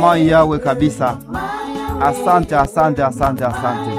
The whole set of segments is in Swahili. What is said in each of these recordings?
mai yawe kabisa. Asante, asante, asante, asante,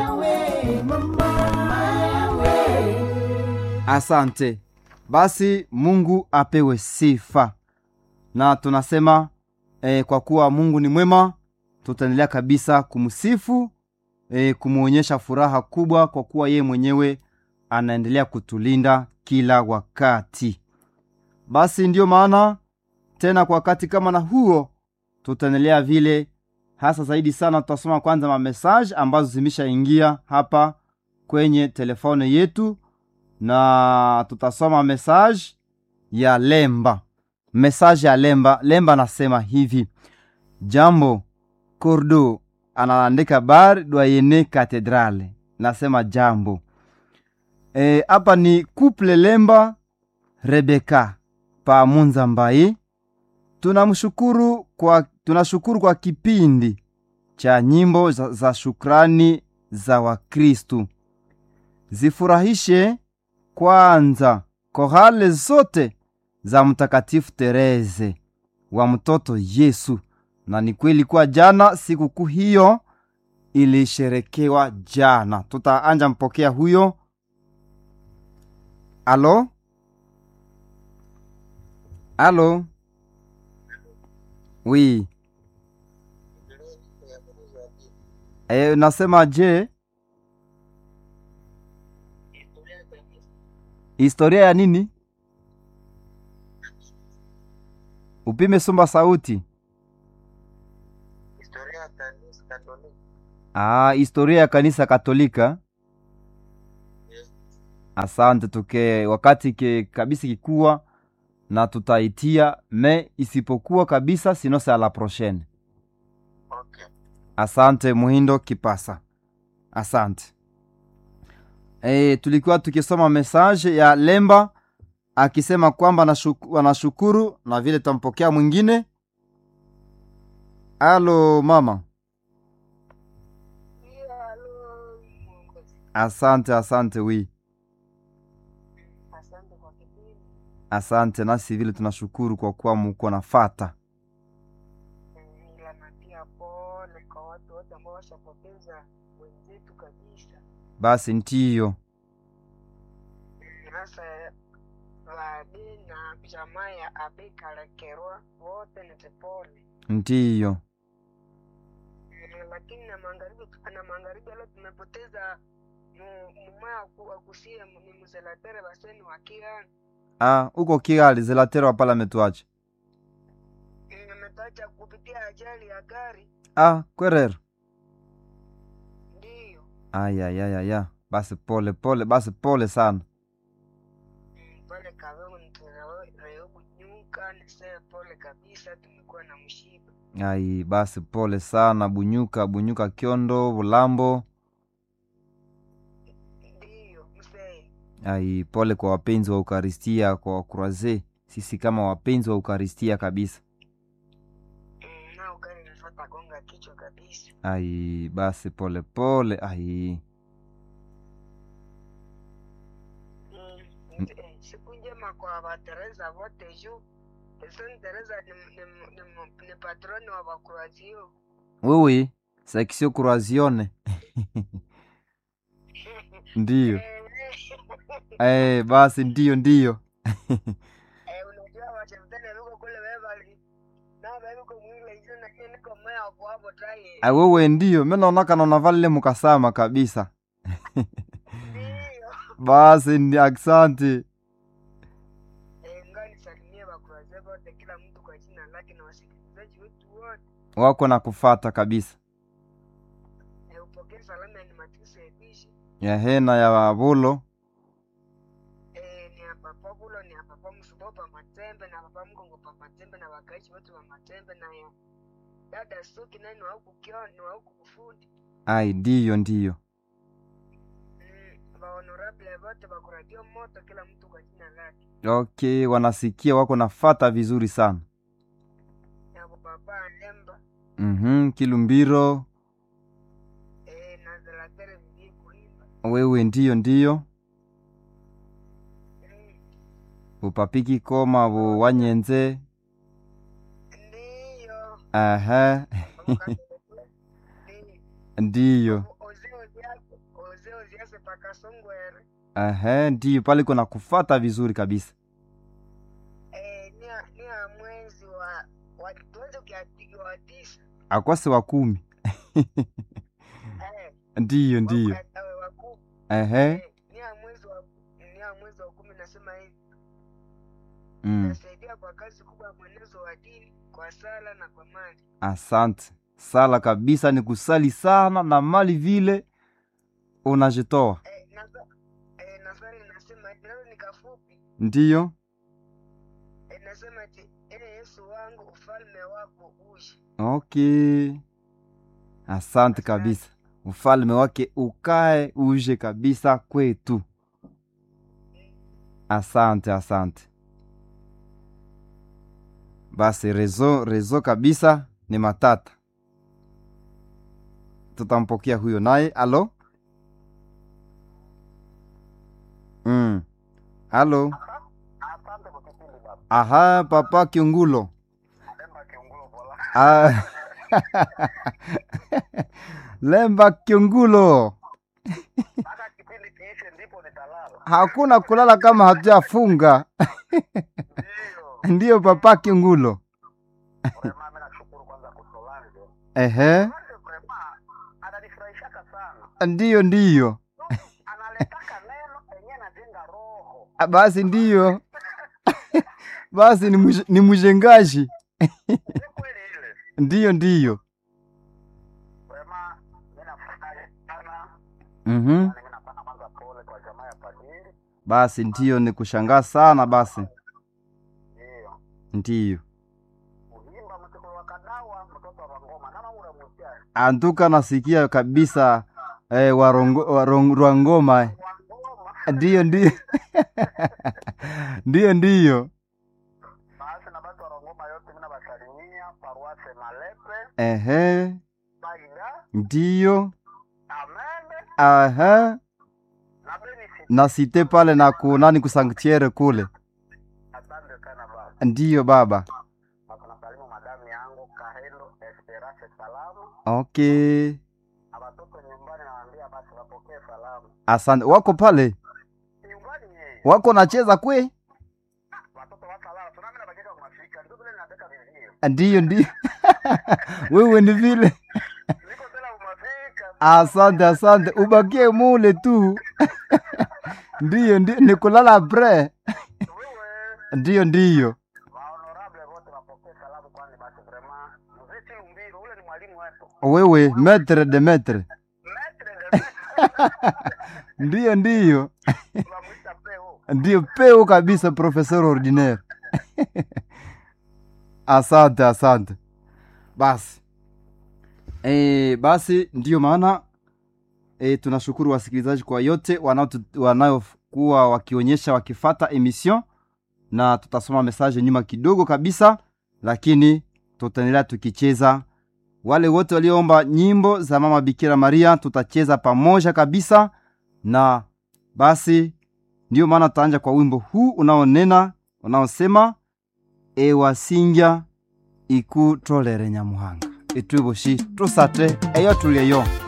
asante. Basi Mungu apewe sifa, na tunasema eh, kwa kuwa Mungu ni mwema, tutaendelea kabisa kumsifu eh, kumwonyesha furaha kubwa, kwa kuwa yeye mwenyewe anaendelea kutulinda kila wakati. Basi ndiyo maana tena kwa wakati kama na huo tutaendelea vile hasa zaidi sana, tutasoma kwanza mamesaje ambazo zimeshaingia hapa kwenye telefone yetu, na tutasoma mesaje ya Lemba. Mesaje ya Lemba. Lemba anasema hivi: jambo Kordo, anaandika bar doyene katedrale, nasema jambo hapa. E, ni couple Lemba Rebeka pa Munza Mbai. Tunamshukuru kwa tunashukuru kwa kipindi cha nyimbo za, za shukrani za Wakristu. Zifurahishe kwanza kohale zote za Mtakatifu Tereze wa mtoto Yesu. Na ni kweli kwa jana sikukuu hiyo ilisherekewa jana. Tutaanja mpokea huyo. Alo, alo, wi e, nasema je, historia ya nini? Upime sumba sauti. Ah, historia ya kanisa Katolika. Asante, tuke wakati ke kabisa kikuwa na tutaitia me isipokuwa kabisa sinose a la prochaine. Okay. Asante Muhindo Kipasa, asante. E, tulikuwa tukisoma mesaje ya Lemba akisema kwamba anashukuru na vile tampokea mwingine. Alo mama. Asante, asante wi Asante, nasi vile tunashukuru kwa kuwa muko nafata. Basi ntiyo ntiyo, lakini na magharibi na magharibi leo tumepoteza mumaya wa kusia ni mzelatere baseni wa Kigali. Ah, uko Kigali zelatero wapala metuache. Nimetacha kupitia ajali ya gari. Ah, kwerero. Ndiyo. Ayayayaya, basi pole pole, basi pole sana. Mm, pole kadogo nitoleo kunyuka niseme pole kabisa, tumekuwa na mshiba. Ai, basi pole sana Bunyuka, Bunyuka Kyondo, Bulambo. Ndiyo, msee. Ai, pole kwa wapenzi wa Ukaristia, kwa wakuraze, sisi kama wapenzi wa Ukaristia kabisa. Mm, na ukali nafuata gonga kichwa kabisa. Ai, basi pole pole. Ai, Mm, nti- eh, siku njema kwa Batereza wote juu Saint Teresa ni, ni, ni, ni patroni wa Bakruazio. wewe seksio Kurazione ndiyo. Eh, basi ndiyo ndiyo. Eh, unajua washemtani wiko kule Beverly. Na bado mwile hizo na kile niko maya hapo hapo try. Ah, wewe ndiyo, mimi naonaka naona vale mukasama kabisa. Ndio. Basi ndi asante. Eh, ngani salimie Bakruazio wote kila mtu kwa jina lake na wasikilizaji wetu wote. Wako na kufata kabisa. Eh, upokee salamu ya Nimatusi Ebishi. Ya hena ya wabulo. Eh, ni ya papa Bulo, ni ya papa Msubo pa Matembe na papa Mgongo pa Matembe na wakaishi wote wa Matembe na ya dada Suki naye ni wa huku Kioni, ni wa huku Kufundi. Ai, ndiyo ndiyo. Mm, ba honorable wote bakuradio moto kila mtu kwa jina lake. Okay, wanasikia wako nafata vizuri sana. Ya baba Nemba, Mhm, Kilumbiro. eh, na Zelatere mjii kuimba. Wewe ndiyo ndiyo. Mm, Upapiki koma bu wanyenze. Ndiyo. Aha. Ba ndiyo ozeoziase pakasongwere ehe ndiyo pale kuna kufata vizuri kabisa Eh, nia nia mwezi wa wa tuweze ukiatikiwa wa tisa akwase wa kumi Eh, ndiyo ndiyo wakatawe wa kumi ehe Eh, nia mwezi wa nia mwezi wa kumi nasema hivi mm. nasaidia kwa kazi kubwa ya mwenezo wa dini kwa sala na kwa mali asante sala kabisa ni kusali sana na mali vile unajitoa eh, nasa, eh, nasali nasema hivi nalo ni kafupi ndiyo eh, nasema ati ee yesu wangu ufalme wako uje okay asante kabisa ufalme wake ukae uje kabisa kwetu asante asante basi rezo rezo kabisa ni matata tutampokea huyo naye alo mm. alo Asante kwa kipindi baba. aha papa kiungulo Lemba kiungulo bola. Ah. lemba kiungulo Mpaka kipindi kiishe ndipo nitalala. hakuna kulala kama hatujafunga Ndio. ndiyo papa kiungulo Vrema mimi nashukuru kwanza kusolange. ehe Solange vrema ananifurahishaka sana. ndiyo ndiyo Analetaka neno enye najenga roho. Ah, basi ndiyo basi ni, muj, ni mjengaji Ni kweli ile. ndiyo ndiyo Vrema mimi nafurahi sana. mm-hmm. Na mimi napana kwanza pole kwa jamaa ya padiri. basi ndiyo ni kushangaa sana basi Ndio. ndiyo Kuimba mtoko wa kadawa mtoto wa ngoma. Nama ule mtia. antuka nasikia kabisa eh, warongo, warong, rwangoma Wa ngoma. ndiyo ndiyo ndiyo ndiyo Basi na batu wa ngoma yote mimi nabasalimia paruase Malepe. ehe Baida. ndiyo Amende. aha Na benisi. na site pale na kunani kusanktiere kule Asante sana baba. ndiyo baba Hapa nasalimu madamu yangu Kahelo Esperance salamu. okay Na watoto nyumbani nawaambia basi wapokee salamu. asante wako pale Nyumbani yeye. wako nacheza kwe Watoto wasalala. Tunami na bageka kumafika. Ndio vile nataka vizio. ndiyo ndiyo wewe ni vile Niko tena kumafika. asante asante ubakie mule tu ndiyo ndiyo ni kulala pre Wewe. ndiyo ndiyo Wahonorable wote wapokee salamu kwani basi vraiment. Mzee Chilumbiro ule ni mwalimu wetu. wewe metre de metre Maître de maître. ndiyo ndiyo Tunamwita peo. ndiyo peu kabisa professeur ordinaire asante asante basi e, basi ndiyo maana e, tunashukuru wasikilizaji kwa yote wanaotu- wanayokuwa wakionyesha wakifata emission na tutasoma mesaje nyuma kidogo kabisa lakini tutaendelea tukicheza wale wote walioomba nyimbo za mama bikira maria tutacheza pamoja kabisa na basi ndiyo maana tutaanja kwa wimbo huu unaonena unaosema ewasingya ikutolere nyamuhanga itwiboshi tusate eyo tulyeyo